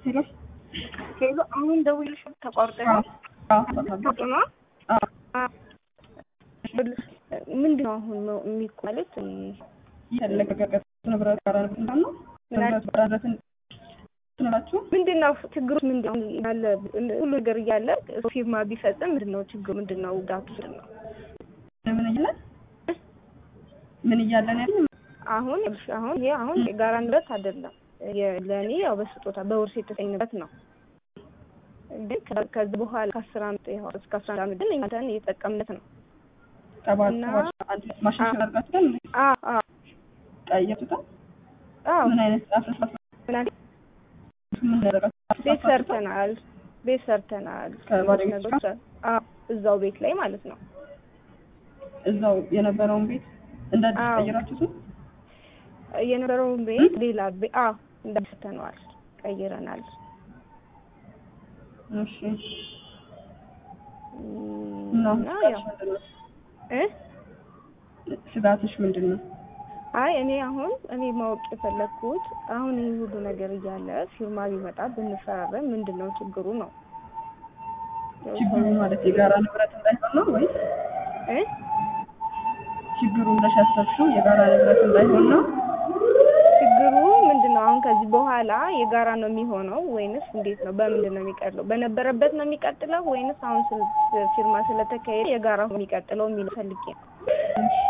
ሄሎ ሄሎ አሁን ደውልሽ ተቋርጠ ነው ነው ምንድን ነው አሁን የሚቆ ማለት የተለቀቀ ንብረት ጋር ነው ንብረት ባራረትን ትነላችሁ ምንድን ነው ችግሩ? ምንድን ነው ያለ ሁሉ ነገር እያለ ፊርማ ቢፈጽም ምንድን ነው ችግሩ? ምንድን ነው ጉዳቱ? ምንድን ነው ምን እያለን ምን እያለን ያለ አሁን አሁን ይሄ አሁን የጋራ ንብረት አይደለም። ለእኔ ያው በስጦታ በውርስ የተሰጠኝ ንብረት ነው። ግን ከዚህ በኋላ ከአስር ዓመት እስከ አስራ አንድ ዓመት ግን እኛን እየተጠቀምነት ነው። ሰባት እና- ሰባት አንድ ማሻሻል አድርጋችሁ ግን አዎ አዎ ቀየሱታል። አዎ ምን አይነት አፍርስ ምናምን ምን ያደረጋችሁ? ቤት ሰርተናል። ቤት ሰርተናል። ከባለቤት ነገሮች አዎ እዛው ቤት ላይ ማለት ነው። እዛው የነበረውን ቤት እንደ አዲስ አዎ። ቀይራችሁት ነው? የነበረውን ቤት ሌላ ቤት አዎ እንዳሰርተነዋል፣ ቀይረናል። እሺ እም፣ እና እና ያው ስጋትሽ ምንድን ነው? እ ስጋትሽ ምንድን ነው? አይ እኔ አሁን እኔ ማወቅ የፈለግኩት አሁን ይህ ሁሉ ነገር እያለ ፊርማ ቢመጣ ብንፈራረም ምንድን ነው ችግሩ ነው ችግሩ ማለት የጋራ ንብረት እንዳይሆን ነው ወይስ እ ችግሩ ብለሽ ያሰብሽው የጋራ ንብረት እንዳይሆን ነው? ችግሩ ምንድን ነው? አሁን ከዚህ በኋላ የጋራ ነው የሚሆነው ወይንስ እንዴት ነው? በምንድን ነው የሚቀጥለው? በነበረበት ነው የሚቀጥለው ወይንስ አሁን ስለ- ፊርማ ስለተካሄደ የጋራ ነው የሚቀጥለው የሚለው ፈልጌ ነው። እሺ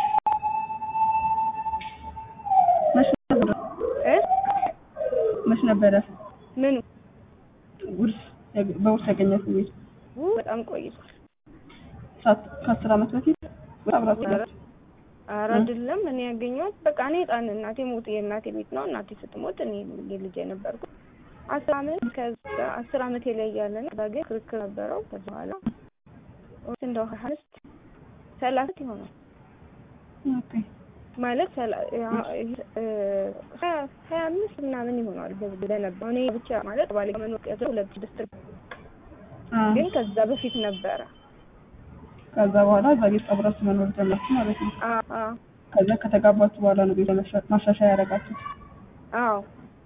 መች ነበረ እ መች ነበረ ምኑ ውርስ በውርስ ያገኛት ቤት ው በጣም ቆይቷል። ሳት- ከአስር ዓመት በፊት ወይ አብራችሁ ኧረ ናችሁ? ኧረ አይደለም እኔ ያገኘሁት በቃ እኔ ህፃን እናቴ ሞት የእናቴ ቤት ነው። እናቴ ስትሞት እኔ የልጅ የነበርኩት አስር አመት ከዛ አስር አመት ላይ ያለን እዛ ግን ክርክር ነበረው። ከዛ በኋላ እንደው ሀያ አምስት ሰላሳ ይሆናል ኦኬ ማለት ሰላ- ያ- እ ሀያ ሀያ አምስት ምናምን ይሆናል በዚህ በነበረው እኔ ብቻ ማለት ባለ መኖር ቀዘ ሁለት ስድስት አ ግን ከዛ በፊት ነበረ። ከዛ በኋላ እዛ ቤት አብራችሁ መኖር ጀመራችሁ ማለት ነው። አ አ ከዛ ከተጋባችሁ በኋላ ነው ቤት ለመሻ- ማሻሻያ ያደረጋችሁት። አዎ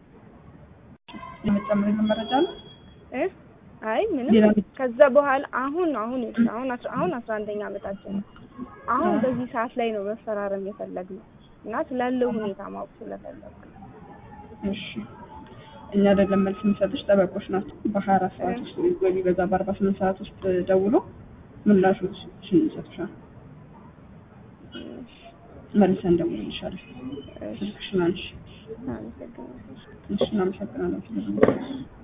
የምትጨምሪልን መረጃ ነው? እ አይ ምንም ሌላ ከዛ በኋላ አሁን አሁን አሁን አስራ አሁን አስራ አንደኛ አመታችን ነው። አሁን በዚህ ሰዓት ላይ ነው መፈራረም የፈለግነው እና ስላለው ሁኔታ ማወቅ ስለፈለግ እሺ እኛ አይደለም መልስ የሚሰጡሽ ጠበቆች ናቸው። በሀያ አራት ሰዓት ውስጥ ወይ ቢበዛ በአርባ ስምንት ሰዓት ውስጥ ደውሎ ምላሾችን ይሰጡሻል። መልሰን እንደውልልሻለን። ስልክሽን አንሺ። አመሰግናለሁ። እሺ እናመሰግናለን።